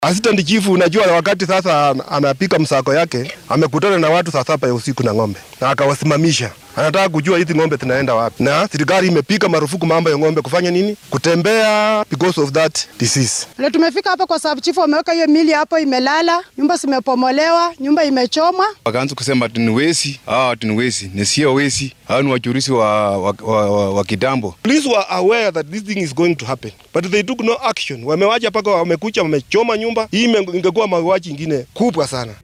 Assistant chief, unajua wakati sasa anapika msako yake amekutana na watu saa saba ya usiku na ng'ombe na akawasimamisha. Anataka kujua hizi ng'ombe zinaenda wapi, na serikali imepika marufuku mambo ya ng'ombe kufanya nini, kutembea because of that disease. Leo tumefika hapa kwa sababu chifu wameweka hiyo mili hapo, imelala, nyumba zimepomolewa, nyumba imechomwa. Wakaanza kusema ati ni wezi, hawa ati ni wezi, ni sio wezi, hawa ni wachuruzi wa, wa, wa, wa, wa kitambo. Police were aware that this thing is going to happen but they took no action. Wamewacha mpaka wamekucha, wamechoma nyumba hii, ingekuwa mauaji ingine kubwa sana.